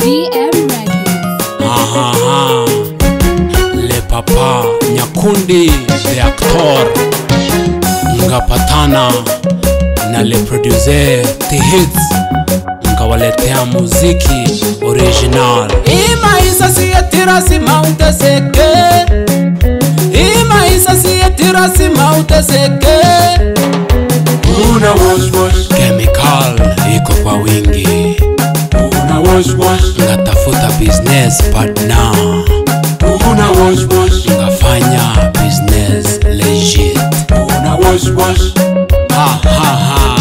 DM Records. Aha, le papa Nyakundi the actor ngapatana na le producer the hits ngawaletea muziki original imaisa siyetira simauteseke imaisa siyetira simauteseke Una wash wash, chemical iko kwa wingi una wash wash, ngatafuta business partner una wash wash, ngafanya business legit una wash wash, ha, ha, ha.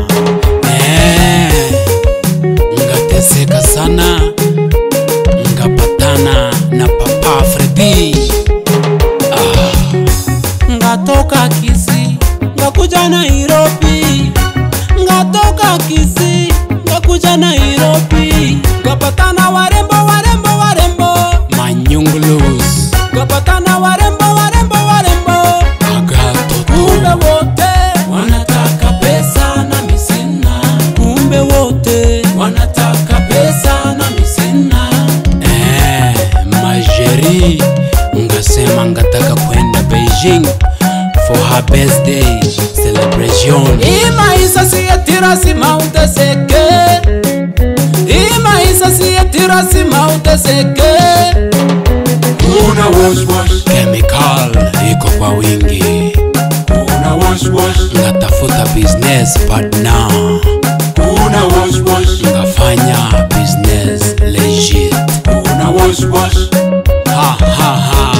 Eh, ngateseka sana ngapatana na papa fredi ngatoka kisi ngakuja nairobi ngatoka kisi ngakuja nairobi ngapatana warembo warembo warembo manyungulus ngapatana warembo warembo warembo agatoto kumbe wote wanataka pesa na misina kumbe wote wanataka pesa na misina eh, majeri ngasema ngataka kwenda beijing for her birthday celebration imaisa siyetira simauteseke imaisa siyetira simauteseke una wash wash, chemical iko kwa wingi una wash wash, ngatafuta business partner una wash wash, ngafanya business legit una wash wash, ha, ha, ha.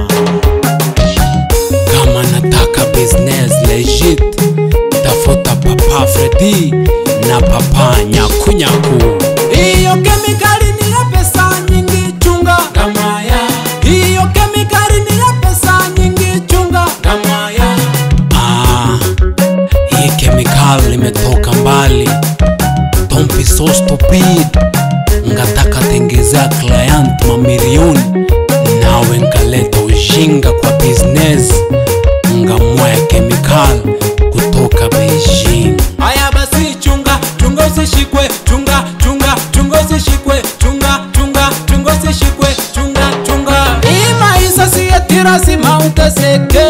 kama nataka business legit tafuta papa fredi na papa nyakunyaku iyo kemikali ni ya pesa nyingi chunga gamaya iyo kemikali ni ya pesa nyingi chunga gamaya ah, hii kemikal imetoka mbali don't be so stupid ngataka tengezea client mamilioni nawe nkaleta ujinga kwa business ngamwaya kemikal kutoka beijing haya basi chunga chunga usishikwe chunga chunga chunga usishikwe chunga chunga chunga usishikwe chunga chunga imaisa siyetira simauteseke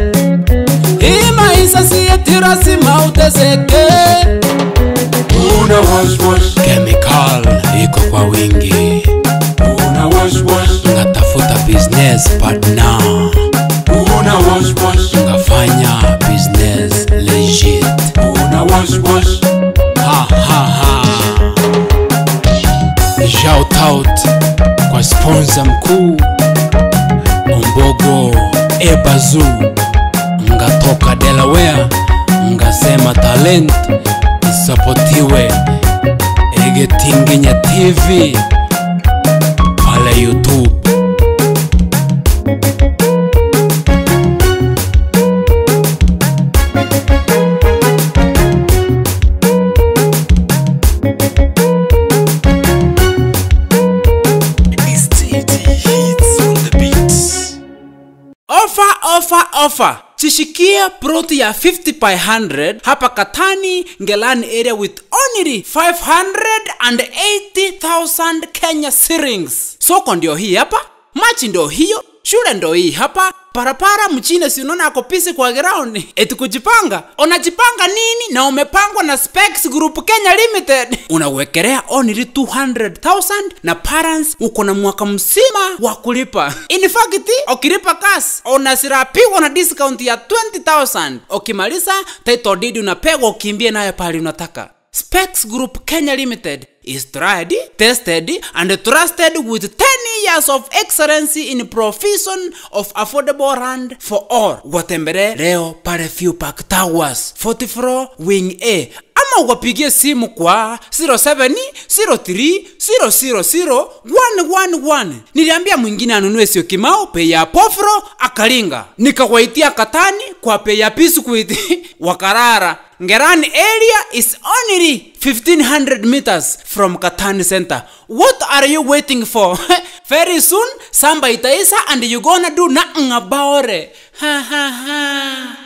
imaisa siyetira simauteseke una wash wash, kemikal iko kwa wingi una wash wash, ngatafuta business partner una wash wash, ngafanya business legit una wash wash, ha, ha, ha. Shout out kwa sponsor mkuu Ombogo Ebazu ngatoka Delaware ngasema talent isapotiwe Egetinginya TV pale YouTube ofa ofa ofa chishikia proti ya 50 by 100 hapa katani ngelani area with only 580000 kenya shillings soko ndio hii hapa machi ndio hiyo shule ndo hii hapa parapara mchine sinona ako pisi kwa ground eti kujipanga unajipanga nini na umepangwa na specs group kenya limited unawekelea only 200000 na parents uko na mwaka mzima wa kulipa in fact ukilipa kas unasirapigwa na discount ya 20000 ukimaliza title deed unapegwa ukimbie nayo pale unataka Specs Group Kenya Limited is tried, tested, and trusted with 10 years of excellency in provision of affordable land for all. Watembere leo pale Few Park Towers, 40 floor, wing A. Ama uwapigie simu kwa 0703000111. Niliambia mwingine anunue sio kimao bei ya pofro akalinga, nikawaitia katani kwa bei ya biskuit wakarara Ngerani area is only 1500 meters from Katani Center. What are you waiting for? Very soon, samba itaisa and you gonna do nothing about it. Ha ha ha.